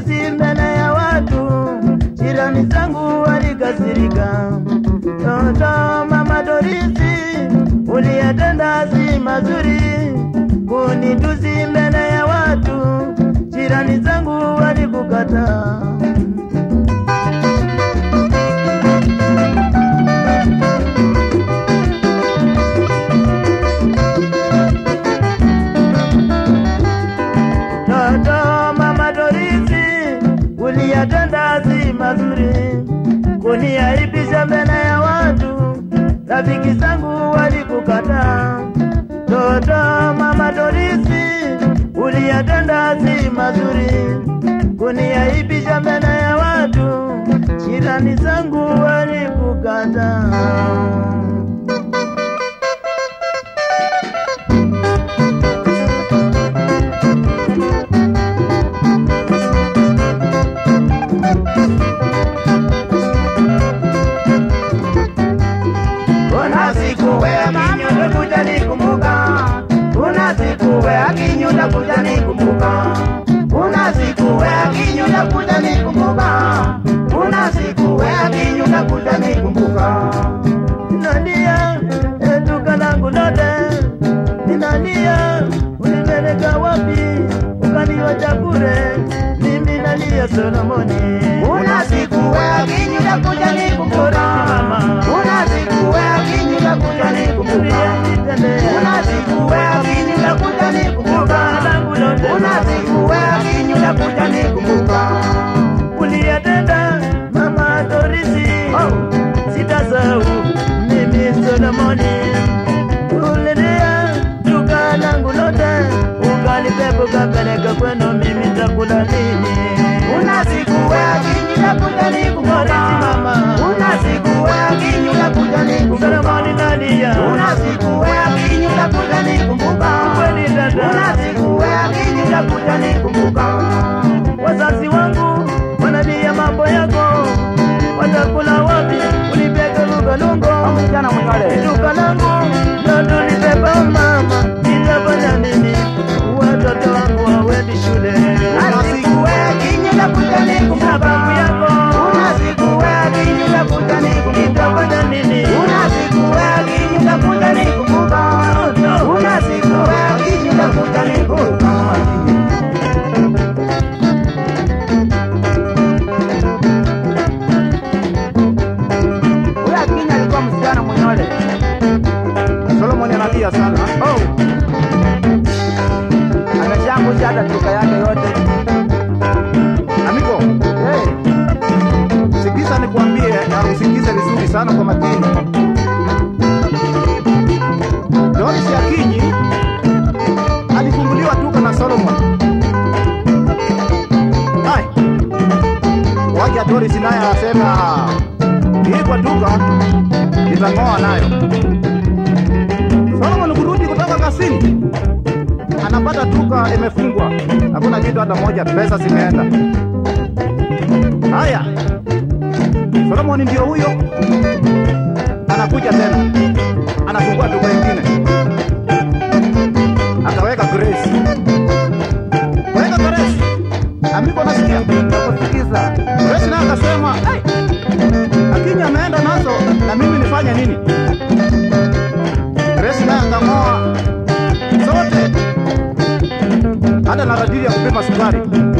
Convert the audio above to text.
kunitusi mbele ya watu, jirani zangu walikasirika. Toto mama Dorisi, uliyetenda si mazuri, kunitusi mbele ya watu, jirani zangu walikukataa. Toto mama Dorisi, uliyatenda si mazuri, kuniaibisha mbele ya watu, rafiki zangu walikukataa. Toto mama Dorisi, uliyatenda si mazuri, kuniaibisha mbele ya watu, jirani zangu walikukataa. Kuna siku wewe kinyo utakuja nikumbuka, kuna siku wewe kinyo utakuja nikumbuka, kuna siku wewe kinyo utakuja nikumbuka, kuna siku wewe kinyo utakuja nikumbuka. Ninalia eh, duka langu lote, ninalia ulipeleka wapi, ukaniwacha bure, mimi nalia Solomoni. Kuna siku wewe kinyo utakuja nikumbuka. Kuna siku wewe kinyo utakuja nikumbuka. Kuna siku wewe kinyo utakuja nikumbuka. Kuna siku wewe kinyo utakuja nikumbuka. uliyatenda mama Dorisi, sitasahau mimi Solomoni. Ulilia duka langu lote, ukanipepa ukapeleka kwenu, mimi nitakula nini? Kuna siku wewe kinyo utakuja nikumbuka. Dorisi mama, Kuna siku wewe kinyo utakuja nikumbuka. Solomoni nalia, Kuna siku wewe kinyo utakuja nikumbuka. kweli Kuna dada, siku wewe kinyo utakuja nikumbuka. wazazi wangu wanalia mambo yako, watakula wapi? Ulipeka lugalungo Msichana mwenyewe. duka langu ndo tulibeba mama, nitafanya nini? Watoto wangu hawendi shule. Kuna siku wewe kinyo utakuja nikumbuka. Sababu yako Kuna siku wewe kinyo utakuja nikumbuka. nitafanya nini? Kuna siku wewe kinyo utakuja nikumbuka. Kuna siku wewe kinyo utakuja nikumbuka. Huyo Akinya alikuwa msichana mwenyole. Solomon analia sana. Oh. Ameshangusha hata duka yake yote. Amigo, Hey. sikiza nikwambie na usikize vizuri sana kwa makini. Doris Akinyi alifunguliwa duka na Solomon. Hai. Waja Doris naye anasema hii kwa duka nitang'oa nayo. Solomon kurudi kutoka kasini anapata duka imefungwa, hakuna kitu hata moja, pesa zimeenda. Haya, Solomon ndio huyo, anakuja tena, anafungua duka ingine, akaweka Grace, weka Grace, amigo, nasikia Nakusikiza. Grace naye akasema "Ai, Akinya ameenda nazo na mimi nifanye nini? Grace naye akang'oa zote, hata na radili ya kupima sukari